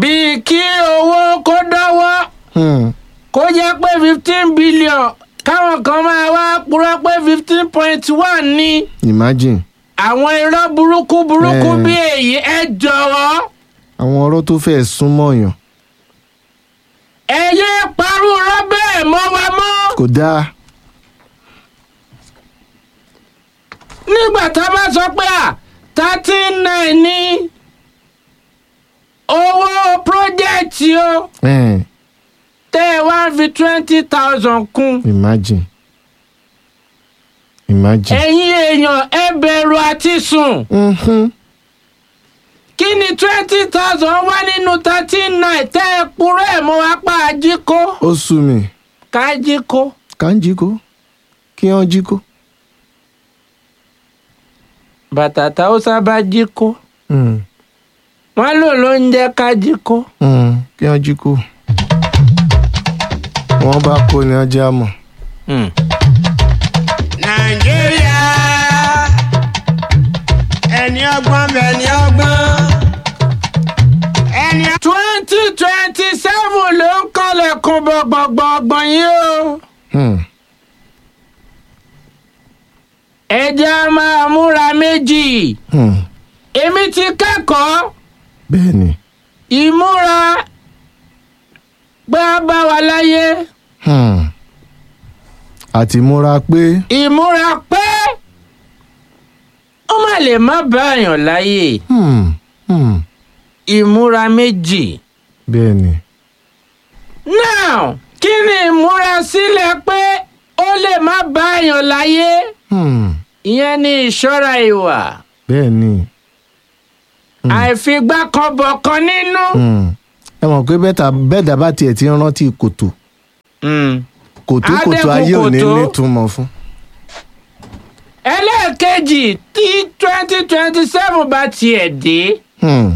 bíi kí owó kó dọ́wọ́ Hmm. kó jẹ́ pé fifteen billion káwọn kan máa wá purọ́ pé fifteen point one ní imagine àwọn irọ́ burúkú burúkú Eh. bí èyí ẹ jọ̀wọ́ àwọn ọ̀rọ̀ tó fẹ́ súnmọ́ yàn ẹ yé parú irọ́ bẹ́ẹ̀ mọ́ wa mọ́. kò dáa nígbà tá a bá sọ pé à thirteen nine ní owó pírójẹ́tì o Eh, tẹ́ ẹ wá fi twenty thousand kún imagine imagine. ẹ̀yin èèyàn ẹ bẹ̀rù àti sùn Mhm. kí ni twenty thousand wá nínú thirteen nine tẹ́ ẹ purọ́ ẹ̀ mọ́ apá ajíkó ó sú mi kájíkó ká ń jí kó kí wọ́n jí kó. bàtà táwùsá bá jíkó Hmm. wọ́n lò ló ń jẹ́ kájíkó. Hmm. kí wọ́n jí kó. wọ́n bá kó ni wọ́n já mọ̀. Hmm. nàìjíríà ẹni ọgbọ́n bẹ̀ ni ọgbọ́n ẹni twenty twenty seven ló ń kọlẹ̀kùn gbọ̀ngbọ̀ngbọ̀n yìí o. Hmm. ẹja máa múra méjì Hmm. èmi ti kẹ́kọ̀ọ́ bẹ́ẹ̀ ni. ìmúra pé a bá wa láyé Hmm. àti múra pé ìmúra pé ó má lè má báyàn láyé hmm. Hmm. ìmúra méjì. bẹ́ẹ̀ ni. now kí ni ìmúra sílẹ̀ pé ó lè má báyàn láyé Hmm. ìyẹn ni ìṣọ́ra ìwà bẹ́ẹ̀ ni. Hmm. àìfigbákanbọ̀kan nínú. Hmm. ẹ mọ̀ pé bẹ́ẹ̀ta bẹ́ẹ̀dá bá tiẹ̀ ti ń rántí kòtò Mm. kòtò Á kòtò dẹ́kun ayé ò ní kòtó. nítumọ̀ fún. ẹlẹ́ẹ̀kejì tí twenty twenty seven bá tiẹ̀ dé Hmm.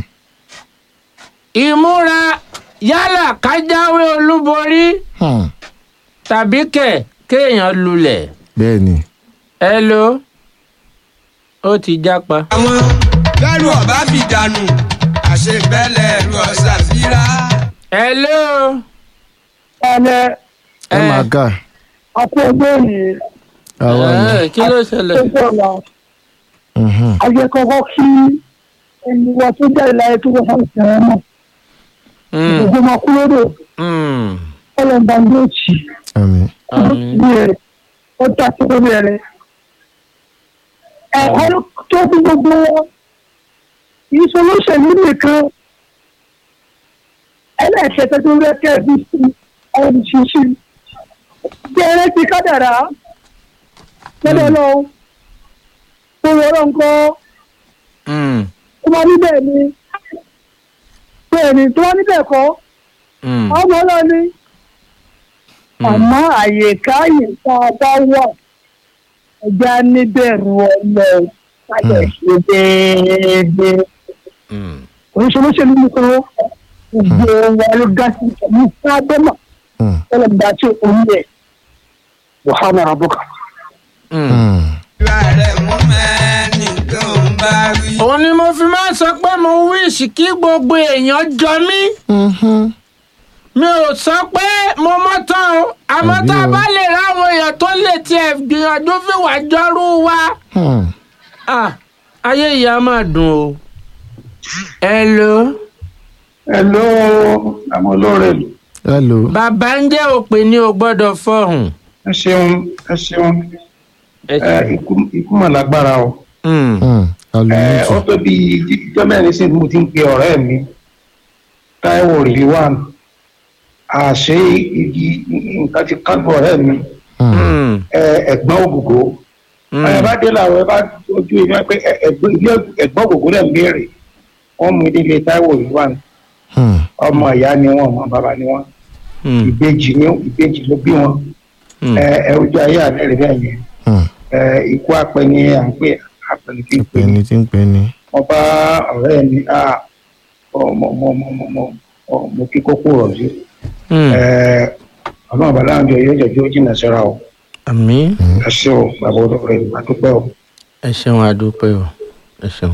ìmúra yálà kájáwé olúborí Hmm. tàbí kẹ̀ kéèyàn lulẹ̀ bẹ́ẹ̀ ni. ẹ ló ó ti jápa. àwọn bẹ́rù ọ̀bá fi dànù àṣebẹ́lẹ̀ ẹ̀rù ọ̀sà fíra. ẹ ló ẹnẹ ẹ Eh. máa kà àti ẹgbẹ́ yìí àwa ni. ẹ kí ló ṣẹlẹ̀. tó sọ̀rọ̀ Mhm. ayẹkọ̀kọ́ kí ẹni wa tó jẹ́ ìlàyé tó wọ́n fún ìṣẹ̀rẹ̀ náà Mm, ìgbìmọ̀ máa kú lódò mm, ọlọ́mọba ní òjì àmín. àmín. ní ẹ̀ ó dá sí lórí ẹ̀rẹ́ ẹ̀kọ́ tó bí gbogbo wọn ìṣolóṣèlú nìkan ẹlẹ́ẹ̀kẹta tó rẹ́kẹ̀ bí sí ọ̀rọ̀ ṣíṣí jẹ́rẹ́ ti kádàrá lọ́dọ̀ lọ́wọ́ tó rọrọ́ nǹkan Mm, tó bá níbẹ̀ ni bẹ́ẹ̀ ni tó bá níbẹ̀ kọ́ mm, ọmọ ọlọ́ni àmọ́ àyíká yìí tá a bá wà ẹja níbẹ̀rù ọmọ ìpàdé ṣe déédéé mm. oríṣiríṣiríṣi nìkan gbogbo wa ló dá sí ìṣẹ̀lú sábẹ́mà Hmm. ọlọ́mọdé àti òun yẹ wàhálà àbúkà. Mm. Hmm. ìwà rẹ̀ mú mẹ́ni tó ń bá wí. òun ni mo fi máa ń sọ pé mo wíṣì kí gbogbo èèyàn jọ mí Mhm. mi ò sọ pé mo mọ́ tán o àmọ́ Àbí tá a o. bá lè ráwọn èèyàn tó lè tiẹ̀ gbìyànjú fìwà jọrú wa Hmm. ah, ayé ìyá máa dùn o. ẹ ló Hello, àwọn olóore lò. hello. bàbá ń jẹ́ òpè ní o gbọ́dọ̀ fọ̀hùn. Ẹ ṣeun, ẹ ṣeun. ẹ Ẹ ikú ikú mà lágbára o. Mm, Hmm. Ẹ alùpùpù. ó tó bí ìjọ mẹ́rin sí mo ti ń pe ọ̀rẹ́ mi. Táíwò Rìlíwàn. Àṣé igi nǹkan ti kágbọ́ ọ̀rẹ́ mi. Hmm. mm, Ẹ ẹ̀gbọ́n ògògó. mm. Ẹ bá dé làwọn ẹ bá ojú ìwé pé ẹ- ẹ̀gbọ́n ilé ẹ̀gbọ́n ògògó rẹ̀ ń béèrè. Wọ́n mú ilé Táíwò Rìlíwàn. Hmm. Ọmọ ìyá ni wọ́n, ọmọ bàbá ni wọ́n. Mm, Ìbejì ni ìbejì ló bí wọn. mm. Ẹ ẹ ojú ayé àbẹ̀rẹ̀ bẹ́ẹ̀ yẹn. Hmm. ẹ ikú apẹni à ń pè apẹni kí n pè ní pẹni tí ń pẹni. mo bá ọ̀rẹ́ mi á ọmọ ọmọ ọmọ ọmọ ọmọ ọ mo kí kókó rọ̀ sí Mm. ẹ ọlọ́run bàbá àjọ yóò jẹ́jọ́ jìnnà síra o àmín ẹ ṣé o bàbá olóore ìgbà tó pẹ́ o. ẹ ṣeun àdúpẹ́ o ẹ ṣeun.